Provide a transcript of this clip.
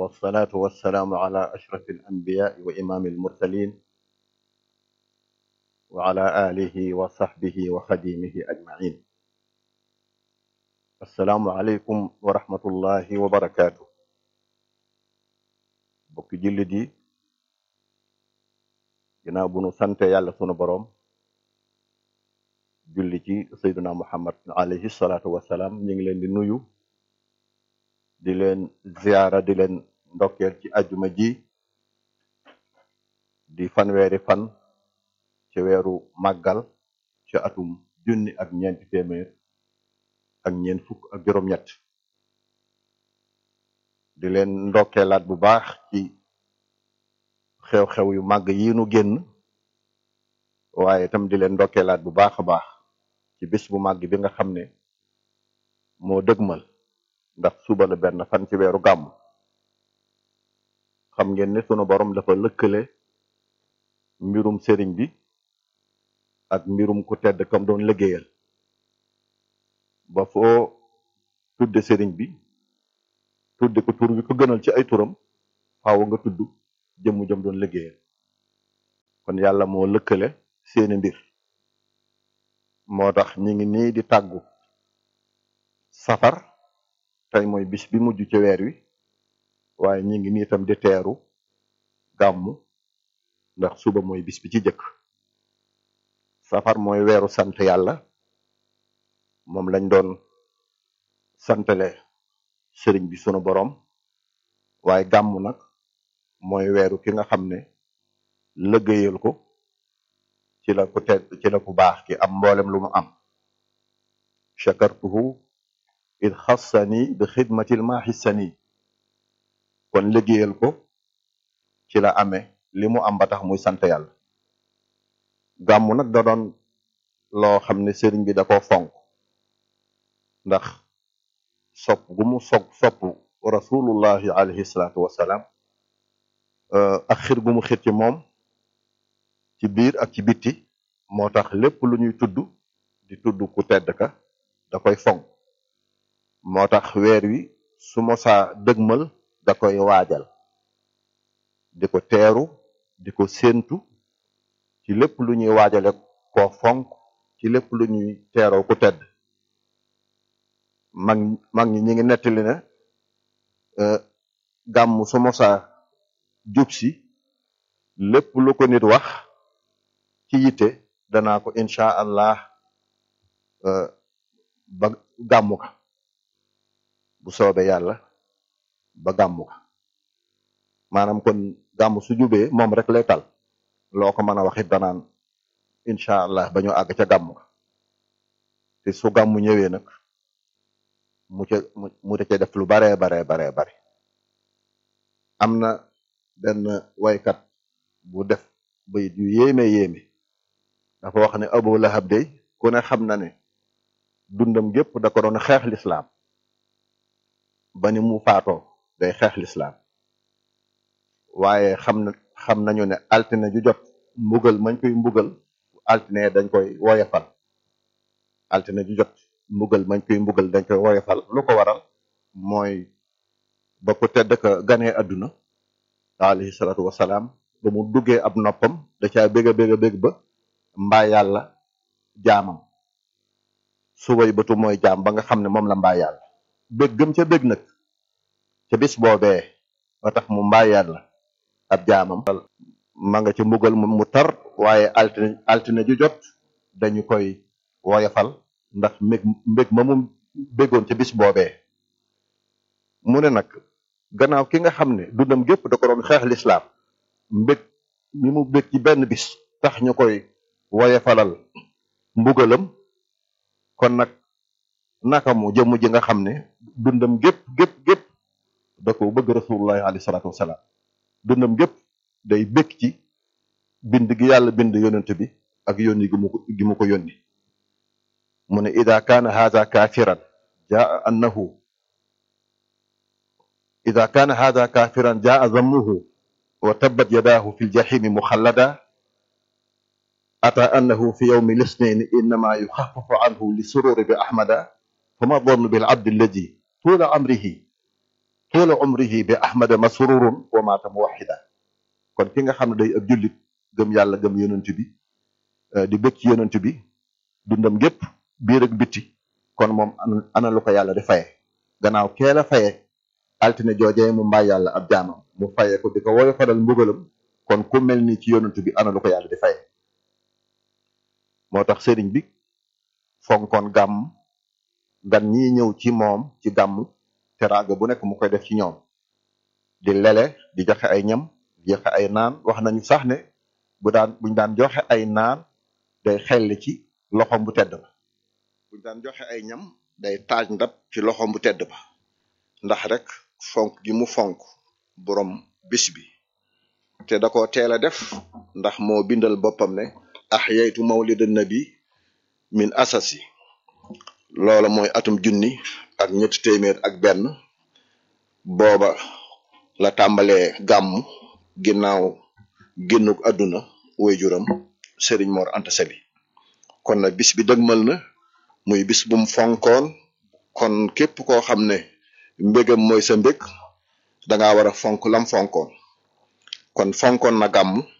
والصلاة والسلام على أشرف الأنبياء وإمام المرسلين وعلى آله وصحبه وخديمه أجمعين السلام عليكم ورحمة الله وبركاته bokki jullit yi ginnaaw bu nu sante yàlla sunu boroom julli ci sayduna muhammad alayhi salaatu wasalaam ñu ngi leen di nuyu di leen ziyaara di leen ndokkeel ci ajjuma ji di fanweeri fan ci weeru màggal ci atum junni ak ñeenti téeméer ak ñeent fukk ak juróom-ñett di leen ndokkeelaat bu baax ci xew-xew yu màgg yi nu génn waaye itam di leen ndokkeelaat bu baax a baax ci bis bu màgg bi nga xam ne moo dëgmal ndax suba la benn fan ci weeru gàmm xam ngeen ne sunu borom dafa lëkkale mbirum sëriñ bi ak mbirum ku tedd kam doon liggéeyal ba foo tudde sëriñ bi tudde ko tur bi ko gënal ci ay turam faaw nga tudd jëmm jëm doon liggéeyal kon yàlla moo lëkkale seeni mbir moo tax ñi ngi nii di tàggu safar tey mooy bis bi mujj ci weer wi waaye ñi ngi nii itam di teeru gàmmu ndax suba mooy bis bi ci jëkk safar mooy weeru sant yàlla moom lañ doon santale sëriñ bi sunu boroom waaye gàmmu nag mooy weeru ki nga xam ne lëggéeyal ko ci la ku tedd ci la ku baax ki am mboolem lu mu am chakartuhu id xassani bi xidmatil maaxissani kon liggéeyal ko ci la amee li mu am ba tax muy sant yàlla gàmmu nag da doon loo xam ne sëriñ bi da ko fonk ndax sopp gu mu sopp sopp rasulullahi alayhi salaatu wasalaam ak xir gu mu xir ci moom ci biir ak ci bitti moo tax lépp lu ñuy tudd di tudd ku tedd ka da koy fonk moo tax weer wi su mosaa dëgmal da koy waajal di ko teeru di ko séentu ci lépp lu ñuy waajale ko fonk ci lépp lu ñuy teeroo ku tedd mag mag ñi ñi ngi nettali ne gàmm su mosaa jub si lépp lu ko nit wax ci yitte danaa ko incha allah ba gàmmu ka bu soobee yàlla ba gàmmu ka maanaam kon gàmm su jubee moom rek lay tal loo ko mën a waxit danaan incha allah ba ñu àgg ca gàmmu ka te su gàmmu ñëwee nag mu ca mu ca def lu baree baree baree bare am na benn waykat bu def bayit yu yéeme yéeme dafa wax ne Abu Lahab day ku ne xam na ne dundam gépp da ko doon xeex lislaam ba ni mu faatoo day xeex lislaam waaye xam na xam nañu ne altine ju jot mbugal mañ koy mbugal altine dañ koy woyefal altine ju jot mbugal mañ koy mbugal dañ koy woyefal lu ko waral mooy ba ko tedd ka ganee àdduna alayhi salaatu wasalaam ba mu duggee ab noppam da caa bég a bég a bég ba mbaa yàlla jaamam subay bëtu mooy jaam ba nga xam ne moom la mbaa yàlla bég gëm ca bég nag ca bis boobee ba tax mu mbaa yàlla ab jaamam ma nga ca mbugal mu tar waaye altine altine ju jot dañu koy woyafal ndax mbég mbég ma mu bégoon ca bis boobee mu ne nag gannaaw ki nga xam ne dundam gépp da ko doon xeex lislaam mbég mi mu bég ci benn bis tax ñu koy woyefalal mbugalam kon nag naka mu jëmm ji nga xam ne dundam gépp gépp gépp da ko bëgg rasulullahi alayhi salaatu wasalaam dundam gépp day bég ci bind gi yàlla bind yonent bi ak yónni gi mu ko gi mu ko yónni mu ne ida kaana haada kaafiran jaa annahu ida kaana haada kaafiran jaa zammuhu wa tabbat yadaahu fi ljahimi muxallada ata annahu fi yawmi lisnaini innama yuxafafu anhu li sururi bi ahmada fama dhannu bil abdi alladi tuula amrihi tuula umrihi bi ahmada masrurun wa maata muwahida kon ki nga xam ne day ab jullit gëm yàlla gëm yonent bi di bëgg ci yonent bi dundam gépp biir ak bitti kon moom ana lu ko yàlla di faye gannaaw kee la faye altine joojee mu mbaa yàlla ab jaamam mu faye ko di ko woyo faral mbugalam kon ku mel ni ci yonent bi ana lu ko yàlla di faye moo tax sëriñ bi fonkoon gàmm gan ñi ñëw ci moom ci gàmm teraanga bu nekk mu koy def ci ñoom di lele di joxe ay ñam di joxe ay naan wax nañu sax ne bu daan buñ daan joxe ay naan day xelli ci loxom bu tedd ba buñ daan joxe ay ñam day taaj ndab ci loxom bu tedd ba ndax rek fonk gi mu fonk borom bis bi te da ko teel a def ndax moo bindal boppam ne ahyaytu mawlidan nabi min asasi loola mooy atum junni ak ñetti téeméer ak benn booba la tàmbalee gàmm ginnaaw génnuk àdduna woy juram sëriñ Mor Anta Sali kon nag bis bi dëgmal na muy bis bum fonkoon kon képp koo xam ne mbégam mooy sa mbég danga war a fonk lam fonkoon kon fonkoon na gàmm